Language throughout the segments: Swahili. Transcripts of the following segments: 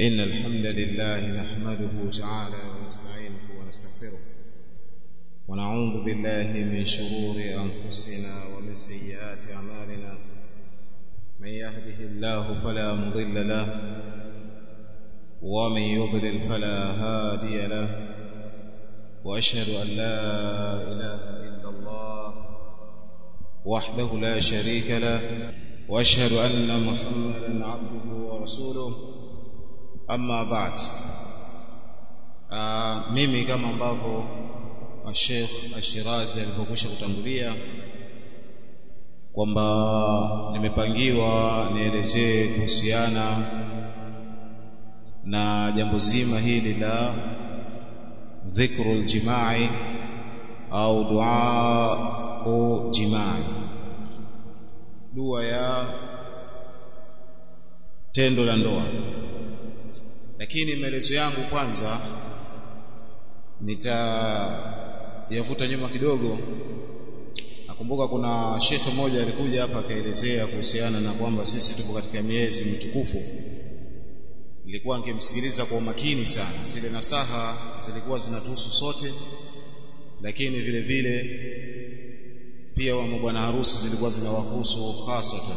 إن الحمد لله نحمده تعالى ونستعينه ونستغفره ونعوذ بالله من شرور أنفسنا ومن سيئات أعمالنا من يهده الله فلا مضل له ومن يضلل فلا هادي له وأشهد أن لا إله إلا الله وحده لا شريك له واشهد ان محمدا عبده ورسوله amma ba'd uh, mimi kama ambavyo Sheikh Ashirazi alipokwisha kutangulia kwamba nimepangiwa nielezee kuhusiana na jambo zima hili la dhikrul jimai au dua jimai dua ya tendo la ndoa lakini maelezo yangu kwanza nitayavuta nyuma kidogo nakumbuka kuna shekhe mmoja alikuja hapa akaelezea kuhusiana na kwamba sisi tupo katika miezi mitukufu nilikuwa nikimsikiliza kwa umakini sana zile nasaha zilikuwa zinatuhusu sote lakini vile vile pia wa bwana harusi zilikuwa zinawahusu hasatan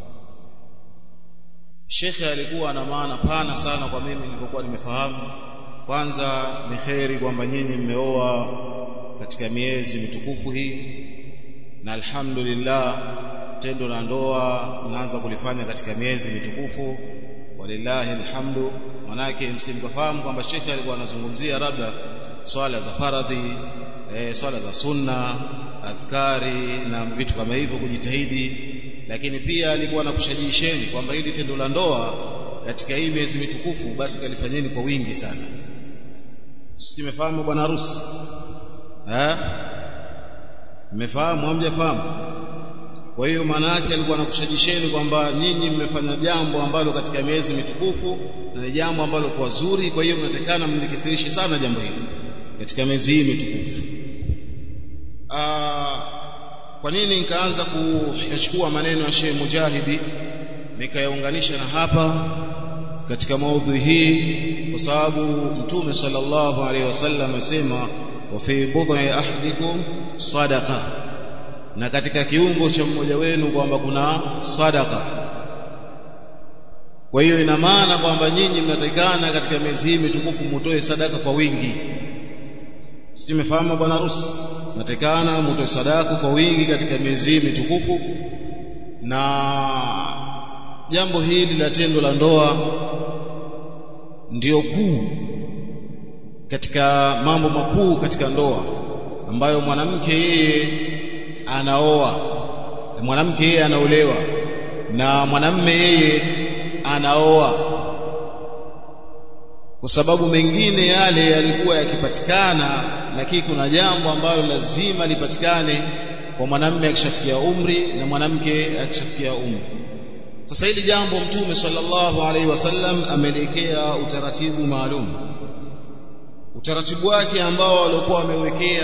Shekhe alikuwa na maana pana sana kwa mimi nilipokuwa nimefahamu kwanza ni kheri kwamba nyinyi mmeoa katika miezi mitukufu hii na alhamdulillah tendo la ndoa mnaanza kulifanya katika miezi mitukufu walillahi alhamdu manake msimkafahamu kwamba shekhe alikuwa anazungumzia labda swala za faradhi e, swala za sunna adhkari na vitu kama hivyo kujitahidi lakini pia alikuwa anakushajisheni kwamba hili tendo la ndoa katika hii miezi mitukufu basi kalifanyeni kwa wingi sana simefahamu bwana harusi eh mmefahamu hamjafahamu kwa hiyo maana yake alikuwa anakushajisheni kwamba nyinyi mmefanya jambo ambalo katika miezi mitukufu na ni jambo ambalo kwa zuri kwa hiyo mnatakana mlikithirishe sana jambo hili katika miezi hii mitukufu kwa nini nikaanza kuyachukua maneno ya Sheikh Mujahidi nikayaunganisha na hapa katika maudhui hii kwa sababu Mtume sallallahu alaihi wasallam asema wa fi budhi ahdikum sadaqa na katika kiungo cha mmoja wenu kwamba kuna sadaka kwa hiyo ina maana kwamba nyinyi mnatakikana katika miezi hii mitukufu mutoe sadaka kwa wingi Simefahamu bwana harusi natekana mtoe sadaka kwa wingi katika miezi mitukufu na jambo hili la tendo la ndoa ndio kuu katika mambo makuu katika ndoa ambayo mwanamke yeye anaoa mwanamke yeye anaolewa na mwanamme yeye anaoa kwa sababu mengine yale yalikuwa yakipatikana lakini kuna jambo ambalo lazima lipatikane kwa mwanamume akishafikia umri na mwanamke akishafikia umri sasa hili jambo mtume sallallahu alaihi wasallam ameelekea utaratibu maalum utaratibu wake ambao walikuwa wamewekea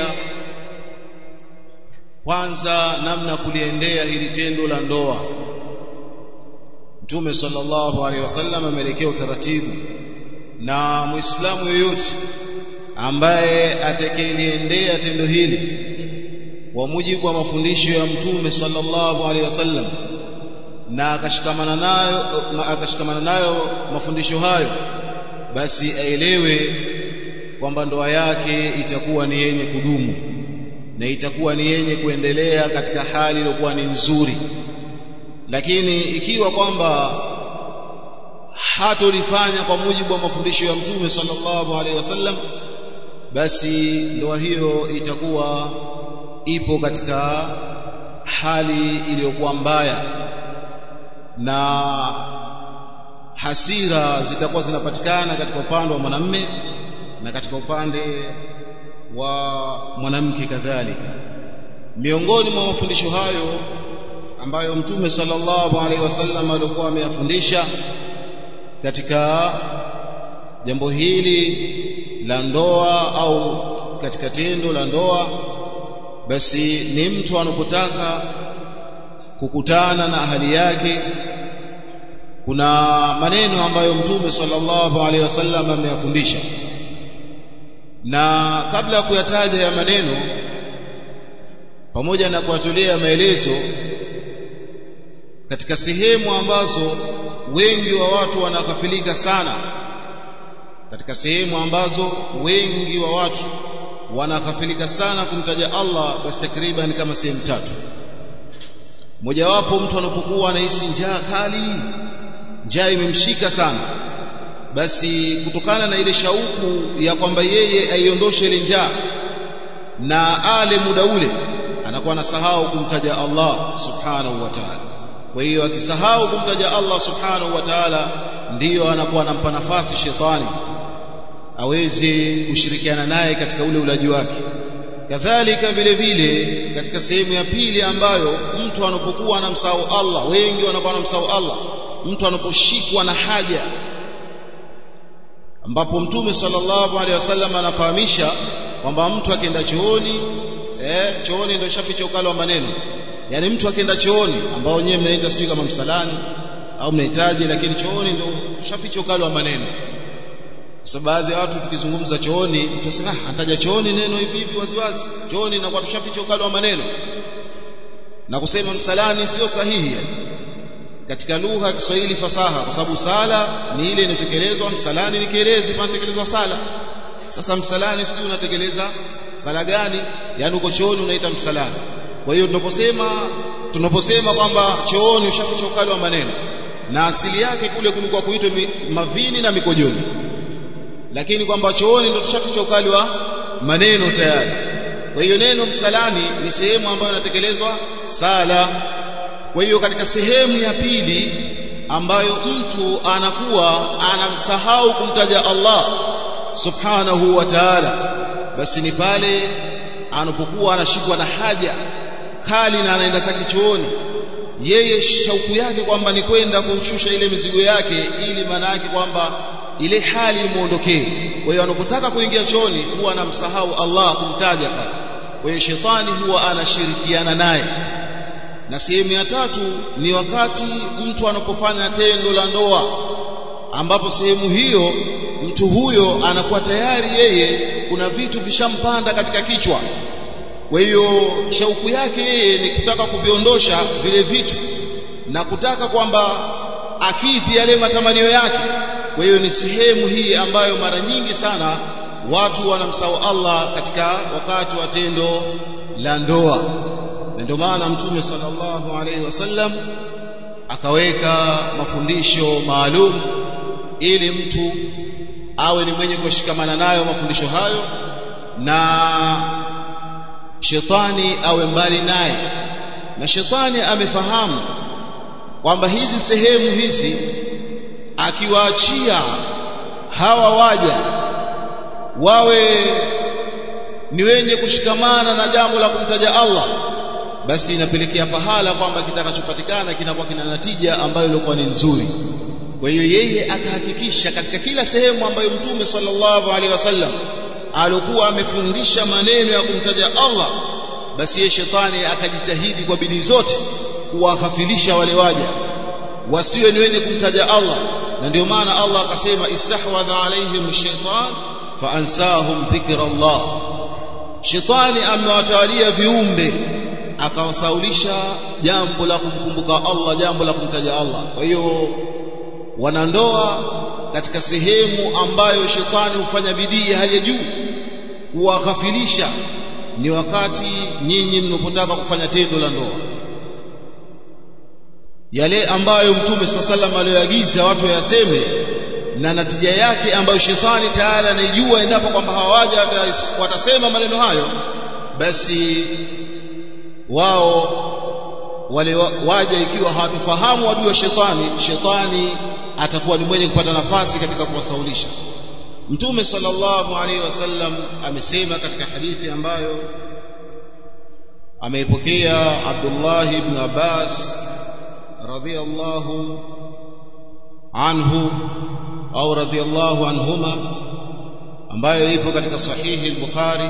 kwanza namna kuliendea hili tendo la ndoa mtume sallallahu alaihi wasallam ameelekea utaratibu na muislamu yoyote ambaye atakayeliendea tendo hili kwa mujibu wa mafundisho ya mtume sallallahu alaihi wasallam na akashikamana nayo akashikamana nayo mafundisho hayo basi aelewe kwamba ndoa yake itakuwa ni yenye kudumu na itakuwa ni yenye kuendelea katika hali iliyokuwa ni nzuri lakini ikiwa kwamba hatolifanya kwa mujibu wa mafundisho ya mtume sallallahu alaihi wasallam basi ndoa hiyo itakuwa ipo katika hali iliyokuwa mbaya na hasira zitakuwa zinapatikana katika upande wa mwanamme na katika upande wa mwanamke kadhalika miongoni mwa mafundisho hayo ambayo mtume sallallahu alaihi wasallam alikuwa ameyafundisha katika jambo hili la ndoa au katika tendo la ndoa basi ni mtu anapotaka kukutana na ahali yake kuna maneno ambayo mtume sallallahu alaihi wasallam ameyafundisha na kabla ya kuyataja ya maneno pamoja na kuwatolea maelezo katika sehemu ambazo wengi wa watu wanakafilika sana katika sehemu ambazo wengi wa watu wanakafilika sana kumtaja Allah basi takriban kama sehemu tatu mojawapo mtu anapokuwa anahisi njaa kali njaa imemshika sana basi kutokana na ile shauku ya kwamba yeye aiondoshe ile njaa na ale muda ule anakuwa anasahau kumtaja Allah subhanahu wa ta'ala kwa hiyo akisahau kumtaja Allah subhanahu wa ta'ala ndiyo anakuwa anampa nafasi shetani aweze kushirikiana naye katika ule ulaji wake kadhalika vile vile katika sehemu ya pili ambayo mtu anapokuwa anamsahau Allah wengi wanakuwa wanamsahau Allah mtu anaposhikwa na haja ambapo mtume sallallahu alaihi wasallam anafahamisha kwamba mtu akienda chooni eh chooni ndio shaficha ukali wa maneno yani mtu akienda chooni ambao wenyewe mnaita sijui kama msalani au mnahitaji lakini chooni ndio shaficha ukali wa maneno kwa baadhi ya watu tukizungumza chooni tutasema ah anataja chooni neno hivi hivi waziwazi chooni na kwa tushaficha ukali wa maneno na kusema msalani sio sahihi yani katika lugha ya Kiswahili fasaha kwa sababu sala ni ile inayotekelezwa msalani ni kielezi panatekelezwa sala sasa msalani sijui unatekeleza sala gani yani uko chooni unaita msalani kwa hiyo tunaposema tunaposema kwamba chooni ushaficha ukali wa maneno na asili yake kule kulikuwa kuitwa mavini na mikojoni lakini kwamba chooni ndio tushaficha ukali wa maneno tayari kwa hiyo neno msalani ni sehemu ambayo inatekelezwa sala kwa hiyo katika sehemu ya pili ambayo mtu anakuwa anamsahau kumtaja Allah subhanahu wa ta'ala basi ni pale anapokuwa anashikwa na haja kali na anaenda zake chooni yeye shauku yake kwamba ni kwenda kushusha ile mizigo yake ili maana yake kwamba ile hali imuondokee kwa hiyo anapotaka kuingia chooni huwa anamsahau Allah kumtaja pale kwa hiyo shetani huwa anashirikiana naye na sehemu ya tatu ni wakati mtu anapofanya tendo la ndoa ambapo sehemu hiyo mtu huyo anakuwa tayari yeye kuna vitu vishampanda katika kichwa kwa hiyo shauku yake yeye ni kutaka kuviondosha vile vitu na kutaka kwamba akidhi yale matamanio yake kwa hiyo ni sehemu hii ambayo mara nyingi sana watu wanamsahau Allah katika wakati wa tendo la ndoa na ndio maana mtume sallallahu alaihi wasallam akaweka mafundisho maalum ili mtu awe ni mwenye kushikamana nayo mafundisho hayo na shetani awe mbali naye na shetani amefahamu kwamba hizi sehemu hizi akiwaachia hawa waja wawe ni wenye kushikamana na jambo la kumtaja Allah basi inapelekea pahala kwamba kitakachopatikana kinakuwa kina natija ambayo ilikuwa ni nzuri kwa hiyo yeye akahakikisha katika kila sehemu ambayo mtume sallallahu alaihi wasallam alikuwa amefundisha maneno ya kumtaja Allah basi yeye shetani akajitahidi kwa bidii zote kuwahafilisha wale waja wasiwe ni wenye kumtaja Allah na ndio maana Allah akasema istahwadha alaihim shaitan faansahum dhikra Allah shetani amewatawalia viumbe akawasaulisha jambo la kumkumbuka Allah jambo la kumtaja Allah kwa hiyo wanandoa katika sehemu ambayo shetani hufanya bidii hali ya juu kuwaghafilisha ni wakati nyinyi mnapotaka kufanya tendo la ndoa yale ambayo mtume swalla sallam aliyoagiza watu wayaseme na natija yake ambayo shetani tayari anaijua endapo kwamba hawaja watasema maneno hayo basi wao wale waja ikiwa hawatufahamu adui wa shetani shetani atakuwa ni mwenye kupata nafasi katika kuwasaulisha mtume sallallahu alaihi wasallam amesema katika hadithi ambayo ameipokea Abdullah ibn Abbas radhiyallahu anhu au radhiyallahu anhuma ambayo ipo katika sahihi al-Bukhari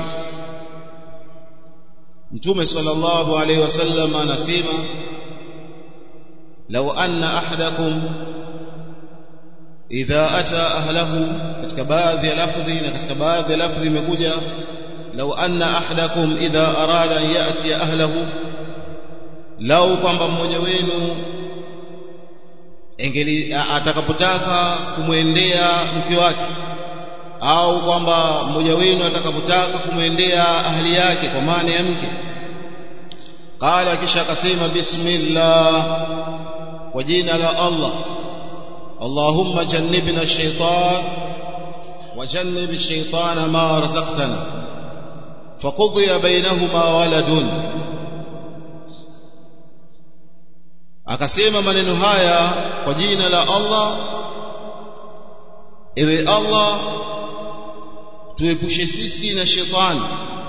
Mtume sallallahu alaihi wasallam anasema law anna ahadakum idha ata ahlahu katika baadhi ya lafdhi na katika baadhi ya lafdhi imekuja law anna ahadakum idha arada an yati ahlahu lau kwamba mmoja wenu engeli atakapotaka kumwendea mke wake au kwamba mmoja wenu atakapotaka kumwendea ahli yake kwa maana ya mke qala kisha akasema bismillah kwa jina la Allah Allahumma jannibna ash-shaytan wa jannib ash-shaytana ma razaqtana faqudhiya bainahuma waladun akasema maneno haya kwa jina la Allah ewe Allah tuepushe sisi na shetani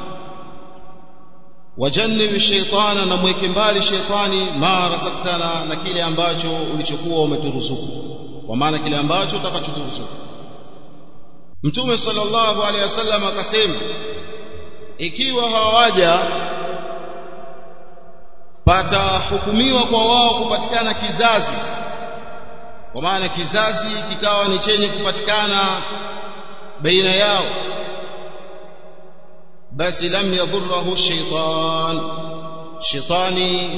wajannibi shaitana na mweke mbali shaitani ma razaktana na kile ambacho ulichokuwa umeturuzuku kwa maana kile ambacho utakachoturuzuku mtume sallallahu alaihi wasallam akasema ikiwa hawaja patahukumiwa kwa wao kupatikana kizazi kwa maana kizazi kikawa ni chenye kupatikana baina yao basi lam yadhurruhu shaytan shaytani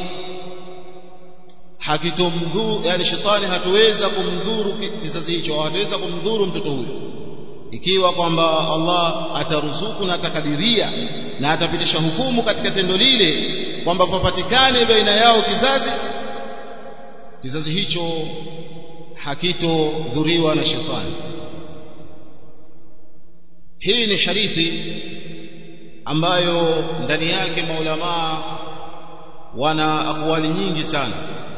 hakitomdhuru yani shetani hatuweza kumdhuru kizazi hicho hatuweza kumdhuru mtoto huyo ikiwa kwamba Allah ataruzuku na atakadiria na atapitisha hukumu katika tendo lile kwamba papatikane baina yao kizazi kizazi hicho hakitodhuriwa na shetani hii ni hadithi ambayo ndani yake maulamaa wana akwali nyingi sana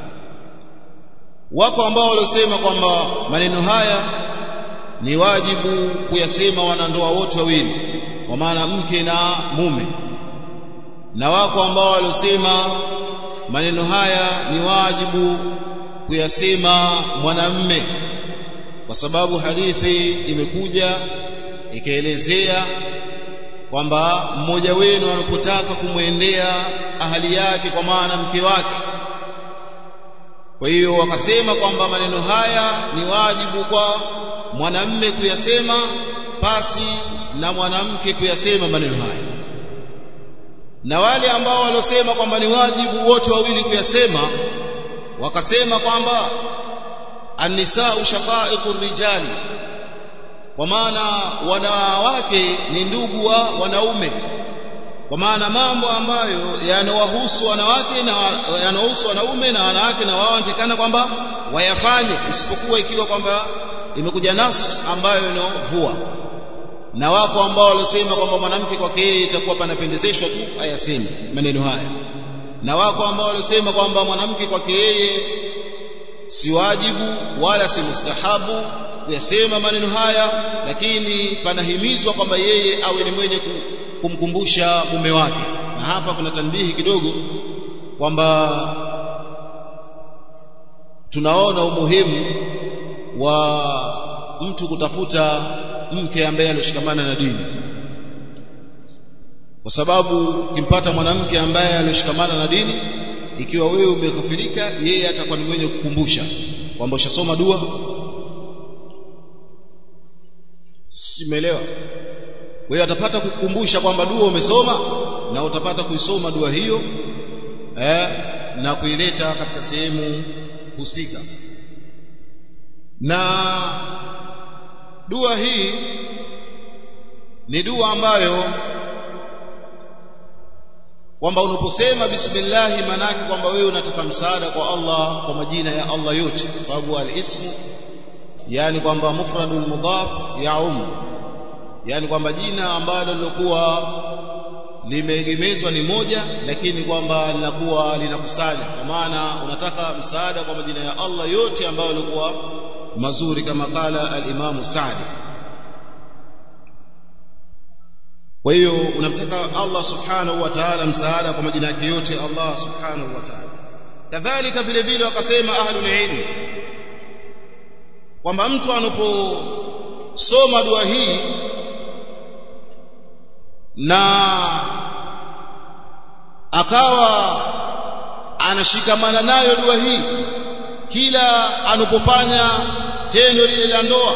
wako ambao waliosema kwamba maneno haya ni wajibu kuyasema wanandoa wote wawili kwa maana mke na mume na wako ambao waliosema maneno haya ni wajibu kuyasema mwanamme kwa sababu hadithi imekuja ikaelezea kwamba mmoja wenu anapotaka kumwendea ahali yake kwa maana mke wake kwa hiyo wakasema kwamba maneno haya ni wajibu kwa mwanamme kuyasema pasi na mwanamke kuyasema maneno haya na wale ambao waliosema kwamba ni wajibu wote wawili kuyasema wakasema kwamba an-nisa'u shaqa'iqur rijali kwa maana wanawake ni ndugu wa wanaume kwa maana mambo ambayo yanawahusu wanawake na yanahusu wanaume na wanawake na wao wanatakana kwamba wayafanye isipokuwa ikiwa kwamba imekuja nas ambayo inovua na wapo ambao waliosema kwamba mwanamke kwake yeye itakuwa panapendezeshwa tu ayaseme maneno haya na wako ambao waliosema kwamba mwanamke kwake yeye si wajibu wala si mustahabu kuyasema maneno haya lakini panahimizwa kwamba yeye awe ni mwenye kumkumbusha mume wake na hapa kuna tanbihi kidogo kwamba tunaona umuhimu wa mtu kutafuta mke ambaye alishikamana na dini kwa sababu ukimpata mwanamke ambaye alishikamana na dini ikiwa wewe umeghafilika yeye atakuwa ni mwenye kukumbusha kwamba ushasoma dua simeelewa wewe atapata kukumbusha kwamba dua umesoma na utapata kuisoma dua hiyo eh, na kuileta katika sehemu husika na dua hii ni dua ambayo kwamba unaposema bismillah manake kwamba wewe unataka msaada kwa Allah kwa majina ya Allah yote kwa sababu al-ismu yani kwamba mufradul mudhaf yaum yani kwamba jina ambalo lilokuwa limeegemezwa ni moja lakini kwamba linakuwa linakusanya kwa maana unataka msaada kwa majina ya Allah yote ambayo yalikuwa mazuri kama kala al-Imam Sa'di kwa hiyo unamtaka Allah subhanahu wa ta'ala msaada kwa majina yake yote Allah subhanahu wa ta'ala kadhalika vile vile wakasema ahlul ilm kwamba mtu anaposoma dua hii na akawa anashikamana nayo dua hii kila anapofanya tendo lile la ndoa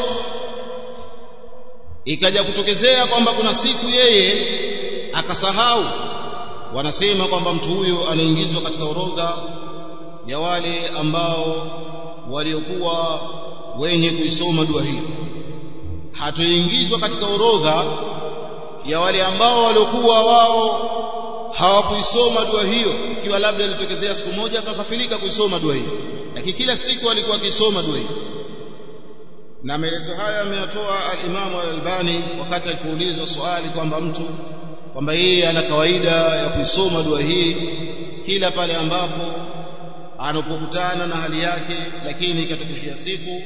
ikaja kutokezea kwamba kuna siku yeye akasahau wanasema kwamba mtu huyo anaingizwa katika orodha ya wale ambao waliokuwa wenye kuisoma dua hiyo hatoingizwa katika orodha ya wale ambao waliokuwa wao hawakuisoma dua hiyo ikiwa labda ilitokezea siku moja akakafilika kuisoma dua hiyo lakini kila siku alikuwa akisoma dua hiyo na maelezo haya ameyatoa al-Imam al-Albani wakati alipoulizwa swali kwamba mtu kwamba yeye ana kawaida ya kuisoma dua hii kila pale ambapo anapokutana na hali yake lakini ikatokezea siku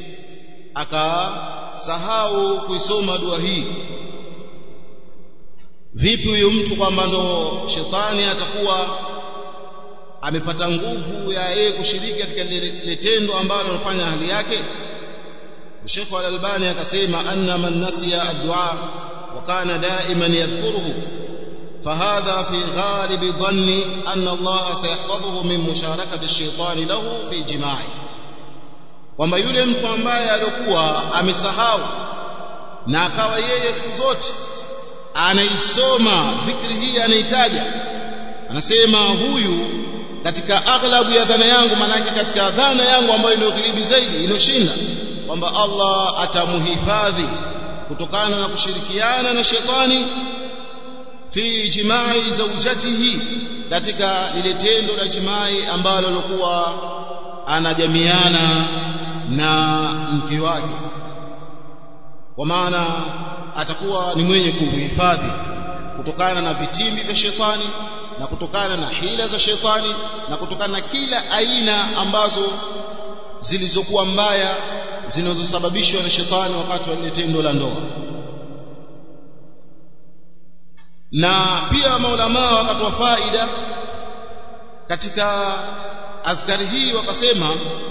akasahau kuisoma dua hii vipi huyo mtu kwamba ndo shetani atakuwa amepata nguvu ya yeye kushiriki katika lile tendo ambalo anafanya hali yake Sheikh Al-Albani akasema anna man nasiya ad-du'a wa kana da'iman yadhkuruhu فهذا في غالب ظني أن الله سيحفظه من مشاركة الشيطان له في جماعه kwamba yule mtu ambaye alikuwa amesahau na akawa yeye siku zote anaisoma dhikri hii anaitaja anasema huyu katika aghlabu ya dhana yangu manake katika dhana yangu ambayo inayokilibi zaidi inoshinda kwamba Allah atamuhifadhi kutokana na kushirikiana na shetani fi jimai zawjatihi katika lile tendo la jimai ambalo lilikuwa anajamiana na mke wake kwa maana atakuwa ni mwenye kuhifadhi kutokana na vitimbi vya shetani na kutokana na hila za shetani na kutokana na kila aina ambazo zilizokuwa mbaya zinazosababishwa na shetani wakati wa lile tendo la ndoa na pia maulama wakatoa faida katika adhkari hii wakasema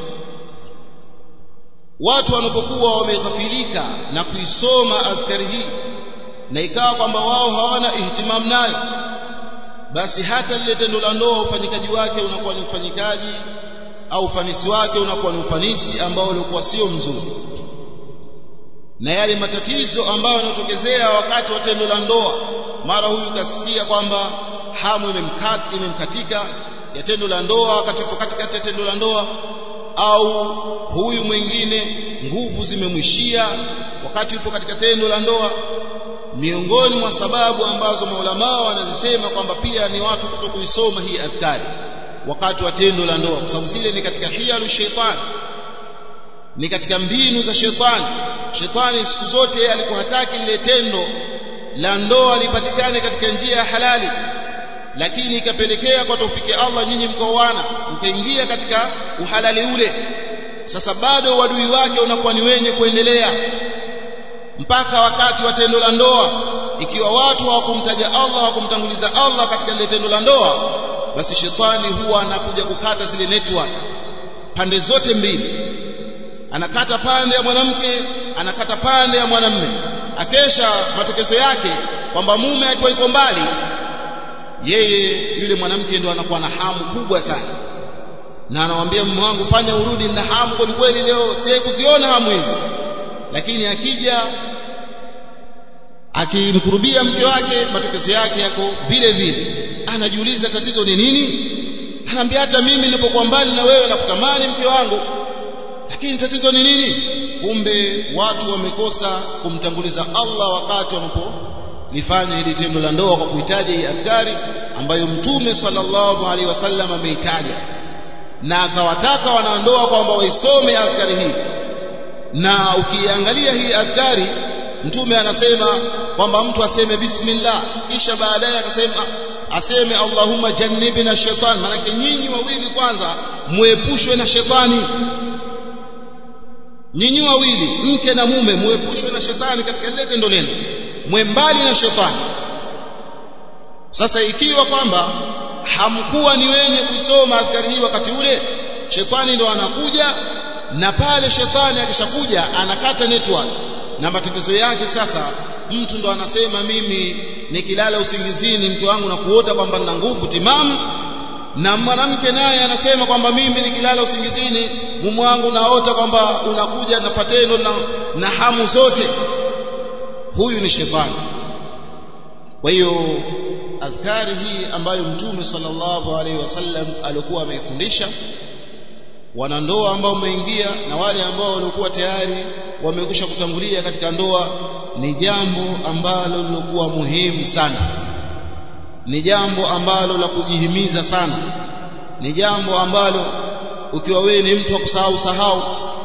watu wanapokuwa wameghafilika na kuisoma adhkari hii na ikawa kwamba wao hawana ihtimam nayo basi hata lile tendo la ndoa ufanyikaji wake unakuwa ni ufanyikaji au ufanisi wake unakuwa ni ufanisi ambao ulikuwa sio mzuri na yale matatizo ambayo yanatokezea wakati wa tendo la ndoa mara huyu kasikia kwamba hamu imemkat imemkatika ya tendo la ndoa katika katikati ya tendo la ndoa au huyu mwingine nguvu zimemwishia wakati yupo katika tendo la ndoa miongoni mwa sababu ambazo maulama wanazisema kwamba pia ni watu kutokuisoma hii adhkari wakati wa tendo la ndoa kwa sababu zile ni katika hiyalu shaitan ni katika mbinu za shetani shetani siku zote yeye alikuwa hataki lile tendo la ndoa lipatikane katika njia ya halali lakini ikapelekea kwa taufiki Allah nyinyi mkaoana mkaingia katika uhalali ule sasa bado wadui wake unakuwa ni wenye kuendelea mpaka wakati wa tendo la ndoa ikiwa watu hawakumtaja Allah hawakumtanguliza Allah katika lile tendo la ndoa basi shetani huwa anakuja kukata zile network pande zote mbili anakata pande ya mwanamke anakata pande ya mwanamme akesha matokezo yake kwamba mume akiwa yuko mbali yeye yule mwanamke ndo anakuwa na hamu kubwa sana na anamwambia mume wangu fanya urudi na hamu kweli kweli leo sijai kuziona hamu hizi lakini akija akimkurubia mke wake matokezo yake yako vile vile anajiuliza tatizo ni nini anaambia hata mimi nilipokuwa mbali na wewe nakutamani mke wangu lakini tatizo ni nini kumbe watu wamekosa kumtanguliza Allah wakati wanapolifanya hili tendo la ndoa kwa kuhitaji hii adhkari ambayo mtume sallallahu alaihi wasallam ameitaja na akawataka wanaondoa kwamba waisome adhkari hii na ukiangalia hii adhkari mtume anasema kwamba mtu aseme bismillah kisha baadaye akasema aseme Allahumma jannibna shaitan maana nyinyi wawili kwanza muepushwe na shetani nyinyi wawili mke na mume muepushwe na shetani katika lile tendo lenu mwembali na shetani sasa ikiwa kwamba hamkuwa ni wenye kusoma adhkari hii wakati ule shetani ndo anakuja na pale shetani akishakuja anakata network na matatizo yake sasa mtu ndo anasema mimi nikilala usingizini mke wangu na kuota kwamba nina nguvu timamu na mwanamke naye anasema kwamba mimi nikilala usingizini mume wangu naota kwamba unakuja nafatendo na, na hamu zote huyu ni shetani kwa hiyo adhkari hii ambayo mtume sallallahu alaihi wasallam alikuwa ameifundisha wanandoa ambao wameingia na wale ambao walikuwa tayari wamekwisha kutangulia katika ndoa ni jambo ambalo lilokuwa muhimu sana ni jambo ambalo la kujihimiza sana ni jambo ambalo ukiwa wewe ni mtu wa kusahau sahau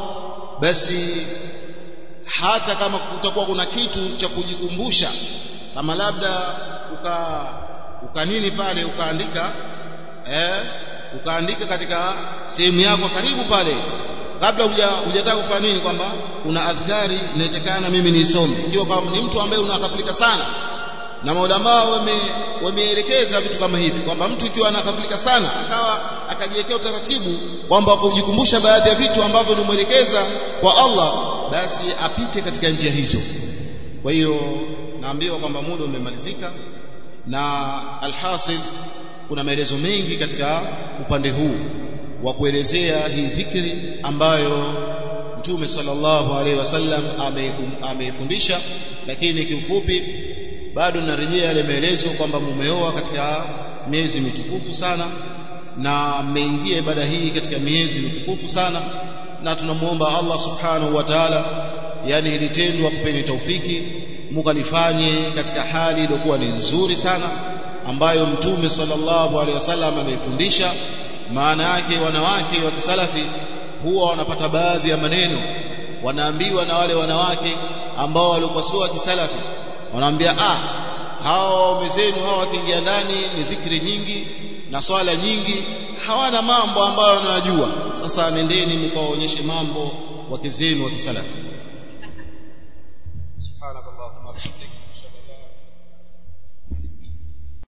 basi hata kama kutakuwa kuna kitu cha kujikumbusha kama labda uka ukanini pale ukaandika eh ukaandika katika sehemu yako karibu pale kabla hujataka kufanya nini kwamba una adhkari inatakana mimi niisome ikiwa kama ni mtu ambaye unakafilika sana na maulama wame wameelekeza vitu kama hivi kwamba mtu ikiwa anakafilika sana akawa akajiwekea utaratibu kwamba kujikumbusha baadhi ya vitu ambavyo nimwelekeza kwa Allah basi apite katika njia hizo kwa hiyo naambiwa kwamba muda umemalizika na alhasil kuna maelezo mengi katika upande huu wa kuelezea hii dhikri ambayo Mtume sallallahu alaihi wasallam ameifundisha lakini kiufupi bado narejea yale maelezo kwamba mumeoa katika miezi mitukufu sana na mmeingia ibada hii katika miezi mitukufu sana na tunamuomba Allah subhanahu wa ta'ala yani hili tendo akupeni taufiki mukalifanye katika hali iliyokuwa ni nzuri sana ambayo mtume sallallahu alaihi wasallam ameifundisha maana yake wanawake wa kisalafi huwa wanapata baadhi ya maneno wanaambiwa na wale wanawake ambao walikuwa sio wa kisalafi wanaambia ah hawa waume zenu hawa wakiingia ndani ni dhikri nyingi na swala nyingi hawana mambo ambayo wanayajua sasa nendeni mkawaonyeshe mambo wake zenu wa kisalafi subhanakallahumma wa bihamdika